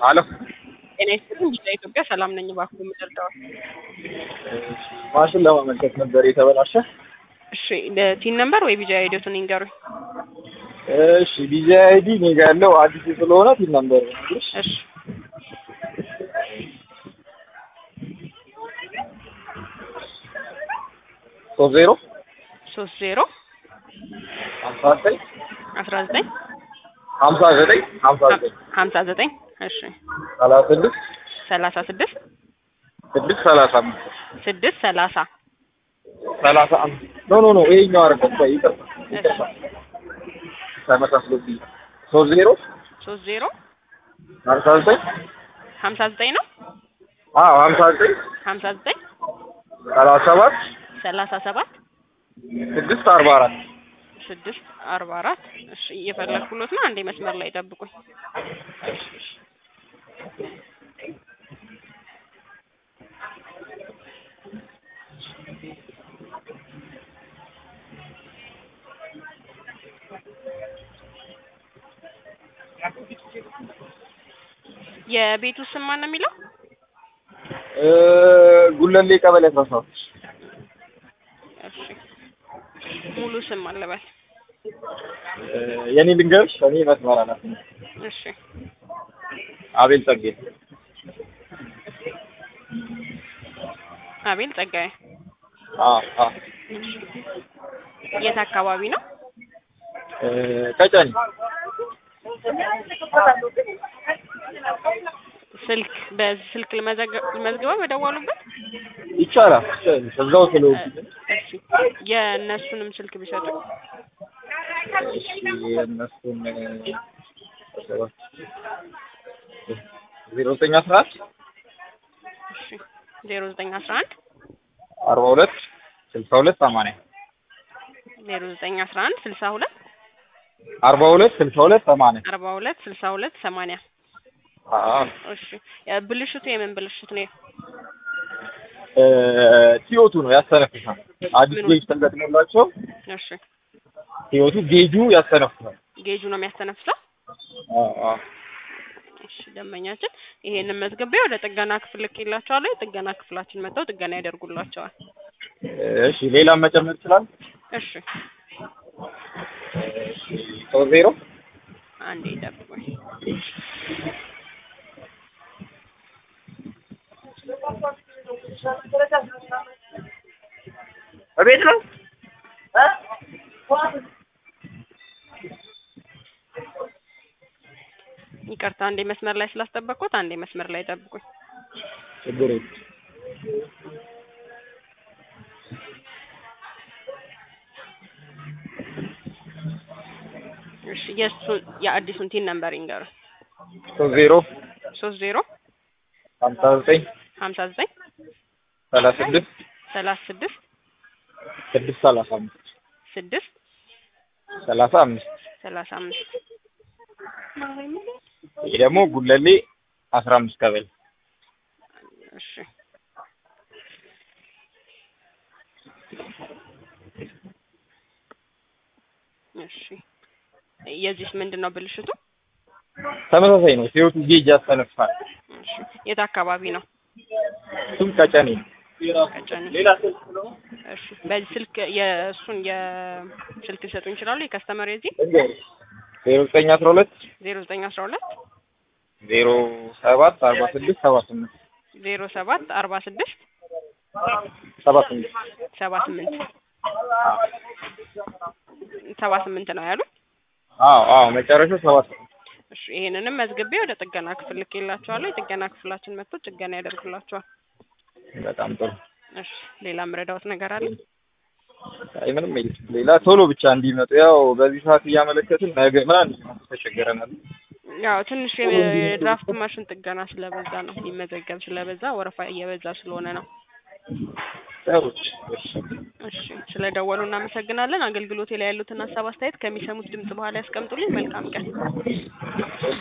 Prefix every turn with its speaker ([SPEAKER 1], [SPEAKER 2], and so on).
[SPEAKER 1] አሎ
[SPEAKER 2] ጤና ይስጥልኝ ቢጫ ኢትዮጵያ ሰላም ነኝ። እባክዎ የምደርደዋል።
[SPEAKER 1] ማሽን ለማመልከት ነበር የተበላሸ።
[SPEAKER 2] እሺ ቲን ነምበር ወይ ቢጫ አይዲዮትን ይንገሩኝ።
[SPEAKER 1] እሺ ቢዚ አይዲ እኔ ጋ ያለው አዲስ ስለሆነ ቲን ነምበር ነው።
[SPEAKER 2] እሺ
[SPEAKER 1] ሶስት ዜሮ
[SPEAKER 2] ሶስት ዜሮ
[SPEAKER 1] ሀምሳ ዘጠኝ
[SPEAKER 2] አስራ ዘጠኝ
[SPEAKER 1] ሀምሳ ዘጠኝ ሀምሳ ዘጠኝ
[SPEAKER 2] ሀምሳ ዘጠኝ እሺ
[SPEAKER 1] ሰላሳ ስድስት
[SPEAKER 2] ሰላሳ ስድስት
[SPEAKER 1] ስድስት ሰላሳ አምስት
[SPEAKER 2] ስድስት ሰላሳ
[SPEAKER 1] ሰላሳ አምስት ኖ ኖ ኖ ይሄኛው አይደለም። ቆይ ይቅርታ ይቅርታ ተመሳስሎብኝ ሶስት ዜሮ
[SPEAKER 2] ሶስት ዜሮ
[SPEAKER 1] ሀምሳ ዘጠኝ
[SPEAKER 2] ሀምሳ ዘጠኝ ነው
[SPEAKER 1] አዎ ሀምሳ ዘጠኝ
[SPEAKER 2] ሀምሳ ዘጠኝ
[SPEAKER 1] ሰላሳ ሰባት
[SPEAKER 2] ሰላሳ ሰባት
[SPEAKER 1] ስድስት አርባ አራት
[SPEAKER 2] ስድስት አርባ አራት እሺ እየፈለግኩሎት ነው። አንዴ መስመር ላይ ጠብቁኝ። የቤቱ ስም ማን ነው የሚለው?
[SPEAKER 1] ጉለሌ ቀበሌ አስራ ሰባት
[SPEAKER 2] እሺ ሙሉ ስም አለበል።
[SPEAKER 1] የኔ ልንገርሽ እኔ መስመር አላት
[SPEAKER 2] እሺ
[SPEAKER 1] አቤል ጸጌ
[SPEAKER 2] አቤል ጸጋዬ።
[SPEAKER 1] አ አ
[SPEAKER 2] የት አካባቢ ነው?
[SPEAKER 1] ቀጨኔ
[SPEAKER 2] ስልክ በስልክ ልመዝግበው በደወሉበት?
[SPEAKER 1] ይቻላል እዛው ስለሆንኩ
[SPEAKER 2] እሺ የእነሱንም ስልክ ቢሰጡኝ።
[SPEAKER 1] እሺ የእነሱን ዜሮ ዘጠኝ አስራ አንድ
[SPEAKER 2] እሺ ዜሮ ዘጠኝ አስራ አንድ
[SPEAKER 1] አርባ ሁለት ስልሳ ሁለት ሰማንያ
[SPEAKER 2] ዜሮ ዘጠኝ አስራ አንድ ስልሳ ሁለት
[SPEAKER 1] አርባ ሁለት ስልሳ ሁለት ሰማንያ
[SPEAKER 2] አርባ ሁለት ስልሳ ሁለት ሰማንያ
[SPEAKER 1] አዎ
[SPEAKER 2] እሺ ብልሽቱ የምን ብልሽት ነው?
[SPEAKER 1] ቲዮቱ ነው ያስተነፍሳል። አዲስ
[SPEAKER 2] ምኑ?
[SPEAKER 1] ጌጅ ተገጥሞላቸው
[SPEAKER 2] እሺ
[SPEAKER 1] ቲዮቱ ጌጁ ያስተነፍሳል።
[SPEAKER 2] ጌጁ ነው የሚያስተነፍሰው?
[SPEAKER 1] አዎ አዎ
[SPEAKER 2] እሺ ደንበኛችን ይሄንን መዝግቤ ወደ ጥገና ክፍል ልኬላቸዋለሁ። የጥገና ክፍላችን መጥተው ጥገና ያደርጉላቸዋል።
[SPEAKER 1] እሺ ሌላም መጨመር ይችላል።
[SPEAKER 2] እሺ
[SPEAKER 1] ሶስት ዜሮ
[SPEAKER 2] አንዴ ጠብቁኝ።
[SPEAKER 1] እቤት ነው።
[SPEAKER 2] ይቅርታ አንዴ መስመር ላይ ስላስጠበቅኩት አንዴ መስመር ላይ ጠብቁኝ።
[SPEAKER 1] ችግር የለም።
[SPEAKER 2] እሺ የእሱን የአዲሱን ቲን ነምበር ይንገሩ።
[SPEAKER 1] ሶስት ዜሮ
[SPEAKER 2] ሶስት ዜሮ
[SPEAKER 1] ሀምሳ ዘጠኝ
[SPEAKER 2] ሀምሳ ዘጠኝ
[SPEAKER 1] ሰላሳ ስድስት
[SPEAKER 2] ሰላሳ ስድስት
[SPEAKER 1] ስድስት ሰላሳ አምስት
[SPEAKER 2] ስድስት
[SPEAKER 1] ሰላሳ አምስት
[SPEAKER 2] ሰላሳ አምስት
[SPEAKER 1] ይህ ደግሞ ጉለሌ አስራ አምስት ቀበሌ
[SPEAKER 2] እሺ እሺ የዚህስ ምንድን ነው ብልሽቱ?
[SPEAKER 1] ተመሳሳይ ነው። ሲወቱ ጌጅ ያስተነፍሳል።
[SPEAKER 2] እሺ የት አካባቢ ነው?
[SPEAKER 1] እሱም ቀጨኔ ነው።
[SPEAKER 2] ቀጨኔ።
[SPEAKER 1] ሌላ ስልክ ነው
[SPEAKER 2] እሺ በዚህ ስልክ የእሱን የስልክ ሊሰጡኝ ይችላሉ? የከስተመር የዚህ
[SPEAKER 1] ዜሮ ዘጠኝ አስራ ሁለት
[SPEAKER 2] ዜሮ ዘጠኝ አስራ ሁለት
[SPEAKER 1] ዜሮ ሰባት አርባ ስድስት ሰባ ስምንት
[SPEAKER 2] ዜሮ ሰባት አርባ ስድስት
[SPEAKER 1] ሰባ ስምንት
[SPEAKER 2] ሰባ ስምንት ሰባ ስምንት ነው ያሉት?
[SPEAKER 1] አዎ አዎ መጨረሻው ሰባ ስምንት
[SPEAKER 2] እሺ ይሄንንም መዝግቤ ወደ ጥገና ክፍል ልኬላቸዋለሁ። የጥገና ክፍላችን መጥቶ ጥገና ያደርጉላቸዋል።
[SPEAKER 1] በጣም ጥሩ።
[SPEAKER 2] እሺ ሌላ ምረዳውት ነገር አለ?
[SPEAKER 1] አይ ምንም የለም። ሌላ ቶሎ ብቻ እንዲመጡ ያው በዚህ ሰዓት እያመለከትን ነገ ምናምን ተቸገረናል።
[SPEAKER 2] ያው ትንሽ የድራፍት ማሽን ጥገና ስለበዛ ነው የሚመዘገብ ስለበዛ ወረፋ እየበዛ ስለሆነ ነው።
[SPEAKER 1] ጥሩ እሺ።
[SPEAKER 2] እሺ ስለ ደወሉ እናመሰግናለን። አገልግሎቴ ላይ ያሉትን ሀሳብ አስተያየት ከሚሰሙት ድምጽ በኋላ ያስቀምጡልኝ። መልካም ቀን።